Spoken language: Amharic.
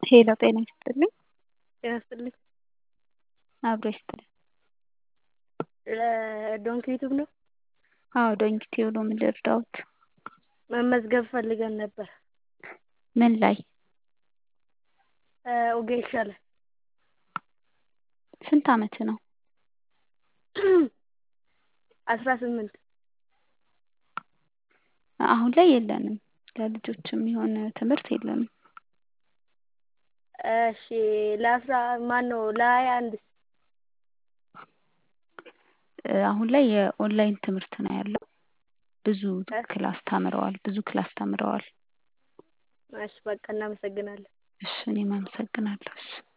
ሄሎ ጤና ይስጥልኝ። ጤና ይስጥልኝ። አብሮ ይስጥልኝ። ለዶንኪ ዩቱብ ነው? አዎ ዶንኪ ቲዩብ ነው። ምን ልርዳዎት? መመዝገብ ፈልገን ነበር። ምን ላይ? ኦጌሻ ላይ። ስንት አመት ነው? አስራ ስምንት አሁን ላይ የለንም። ለልጆች የሚሆን ትምህርት የለንም። እሺ ለአስራ ማነው ለሀያ አንድስ? አሁን ላይ የኦንላይን ትምህርት ነው ያለው። ብዙ ክላስ ተምረዋል። ብዙ ክላስ ተምረዋል። እሺ በቃ እናመሰግናለን። እሺ እኔም አመሰግናለሁ። እሺ